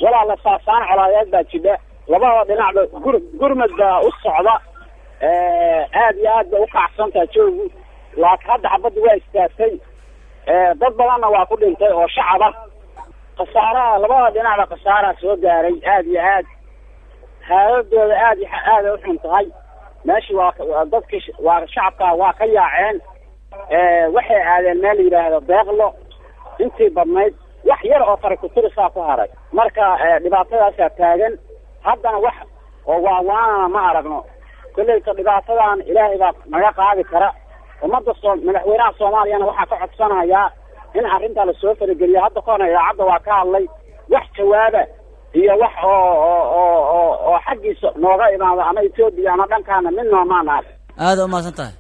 walaala saasaan colaadeed baa jidha labada dhinacba gur gurmad baa u socda aad iyo aad bay ukacsantaha joogu laakiin hadda xabadda waa istaagtay dad badanna waa ku dhintay oo shacab ah khasaaraha labada dhinacba khasaaraa soo gaaray aad iyo aad haaladooda aad iyo aaday uxun tahay meeshii waa dadkii waa shacabka waa ka yaaceen waxay aadeen meel la yidhaahdo deeqlo intii badnayd wax yar oo tarakutirisaa ku haray marka dhibaatadaasaa taagan haddana wax oo waawaanana ma aragno kolleyta dhibaatadan ilaahay baa naga qaadi kara ummadda soo madaxweynaha soomaaliyana waxaa ka codsanayaa in arrintaa lasoo farageliyo hadda kahorna idaacadda waa ka hadlay wax jawaaba iyo wax oo oo oo oo oo xaggiisa nooga imaado ama etoobiya ama dhankaana mid noomaan arag aada umahadsan tahay